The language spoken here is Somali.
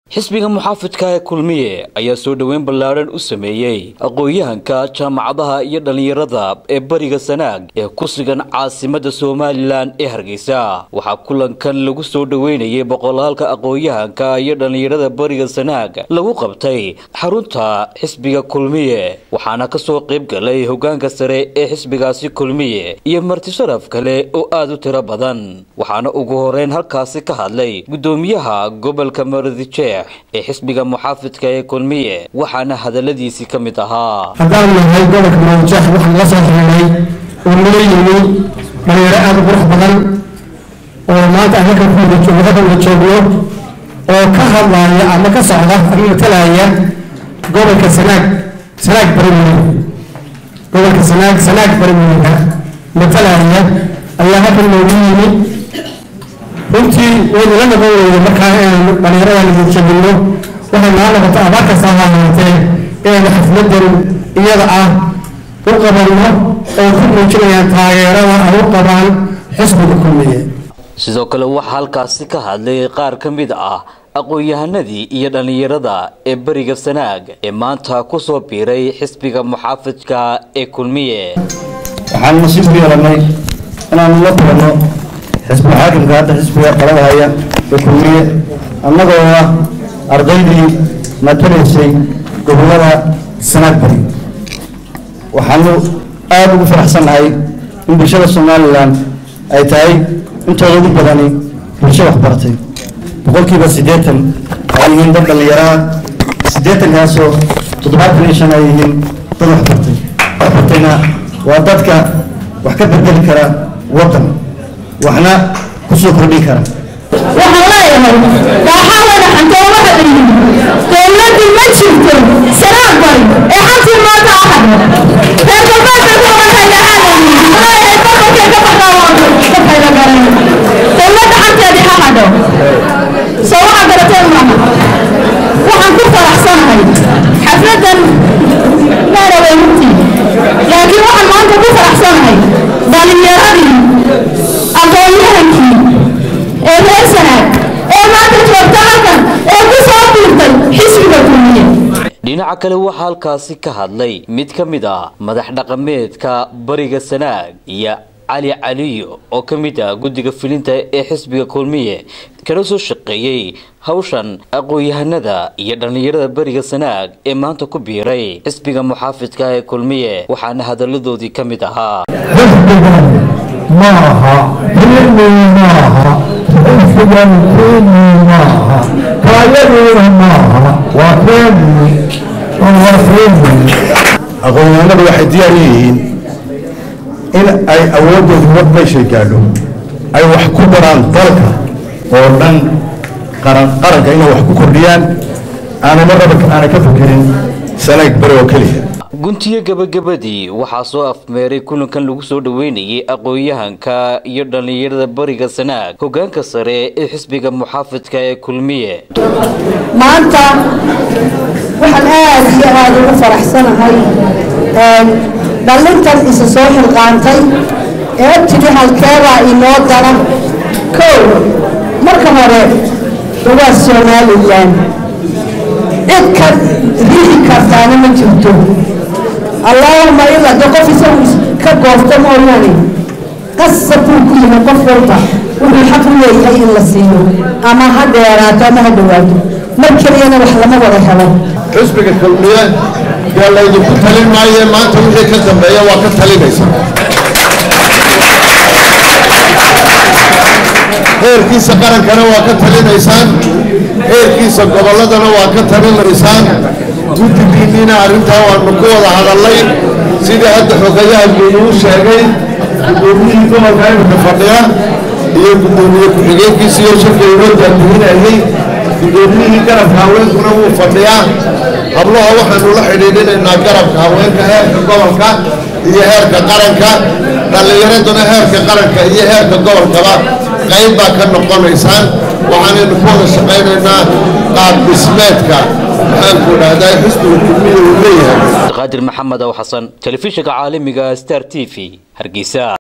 xisbiga muxaafidka ee kulmiye ayaa soo dhoweyn ballaadhan u sameeyey aqoon-yahanka jaamacadaha iyo dhallinyarada ee bariga sanaag ee ku sugan caasimadda somalilan ee hargeysa waxaa kulankan lagu soo dhoweynayay boqolaalka aqoon-yahanka iyo dhallinyarada bariga sanaag lagu qabtay xarunta xisbiga kulmiye waxaana kasoo qayb galay hogaanka sare ee xisbigaasi kulmiye iyo marti sharaf kale oo aada u tiro badan waxaana ugu horeyn halkaasi ka hadlay gudoomiyaha gobolka maradijeex ee xisbiga muxaafidka ee kulmiye waxaana hadaladiisii ka mid ahaa haddaan nahay gobolka maradijeex waxaan la soo xiriiray oo nala yimi dhalinyaro aada u qurux badan oo maanta aan halkan ku wada wada joogno oo ka hadlaaya ama ka socda ama matalaya gobolka sanaag sanaag barimiyey gobolka sanaag sanaag barimiyeyka matalaya ayaa halkan noogu yimi runtii waynu la noqon weyne markaa inaynu dhallinyaradan idin jabinno waxay nala noqoto abaar kasta ha ahaatee inaynu xafladan iyada ah u qabanno oo ku muujinayaan taageerada ay u qabaan xisbiga kulmiye sidoo kale waxaa halkaasi ka hadlay qaar ka mid ah aqoon-yahanadii iyo dhallinyarada ee beriga sanaag ee maanta ku soo biiray xisbiga muxaafidka ee kulmiye waxaan nasiib ku yeelanay inaanu la kulanno xisbiga xaakimka hadda xisbiga qalada haya ee kulmiye annagoo ah ardaydii matalaysay gobollada sanaag bari waxaanu aada ugu faraxsannahay in bulshada somalilan ay tahay intooda ugu badani bulsho waxbaratay boqolkiiba siddeetan ay yihiin dad dhallinyaraha siddeetankaasoo toddobaatan iyo shan ay yihiin dad waxbartay waxbartayna waa dadka wax ka bedeli kara waddan waxna kusoo kordhin kara waxaan leeyahay kaaxawada xantoomaha dhihin dowladdu ma jirto sanaag bari ee xabsi maanta ahad reer galbeedka ku oranaya aadan leeyahay babalkay ka baqaawaa dadkayga garan dowladda xanteedii ha hadho soo waxa garateen maaha waxaan ku faraxsanahay xafladan maaraway runtii laakiin waxaan maanta ku faraxsanahay dhalinyaradii aqoon-yahankii ee reer sanaag ee maanta joogta halkan ee ku soo biirtay xisbiga kulmiye dhinaca kale waxaa halkaasi ka hadlay mid ka mid ah madax dhaqameedka bariga sanaag iyo cali caliyo oo ka mid ah guddiga filinta ee xisbiga kulmiye kana soo shaqeeyey hawshan aqoon-yahanada iyo dhallinyarada beriga sanaag ee maanta ku biiray xisbiga muxaafidka ee kulmiye waxaana hadaladoodii ka mid ahaa xisbigan ma aha hilmi ma aha xisbigan keeni ma aha kaayadeena ma aha waa keeni waa keeni aqoon-yahanadu waxay diyaar u yihiin in ay awooddoodu war meeshay gaadho ay wax ku daraan dalka oo dhan qaran qaranka inay wax ku kordhiyaan aanama raba aanay ka fikirin sanaag beri oo keliya guntiyo gabagabadii waxaa soo afmeeray kulankan lagu soo dhoweynayay aqoon-yahanka iyo dhallinyarada bariga sanaag hogaanka sare ee xisbiga muxaafidka ee kulmiye maanta waxaan aad iyo aada ugu faraxsanahay dhallintan isa soo xilqaantay ee tidhi halkeebaa inoo dara kow marka hore waa somalilan cid ka riixi kartaana ma jirto allaahuma ilaa de qof isagu ka goofto mooyaane qasab buu ku yimi qof walba wuxuu xaq u leeyahay in la siiyo ama ha dheeraato ama ha dhawaato mar keliyana wax lama wada helo xisbiga kulmiye dee laydinku talin maaye maanta wixii ka dambeeya waa ka talinaysa heerkiisa qarankana waa ka talinaysaan heerkiisa gobolladana waa ka talinaysaan guddigiinniina arrintaa waanu ku wada hadallay sidii hadda xogayaha guud uu sheegay guddoomiyihii gobolka imika fadhiya iyo guddoomiye ku-xigeenkiisa iyo shirka inoo daadihinayay guddoomiyihii garabka haweenkuna wuu fadhiyaa hablaha waxaanu la xidhiidhinaynaa garabka haweenka heerka gobolka iyo heerka qaranka dhallinyaraduna heerka qaranka iyo heerka gobolkaba qayb baa ka noqonaysaan waxaanaynu ku wada shaqaynaynaa qaab dhismeedka maxaanku dhahdaa xisbiga kulmiya uu leeyahay qaadir maxamed ow xasan telefishinka caalamiga star t v hargeysa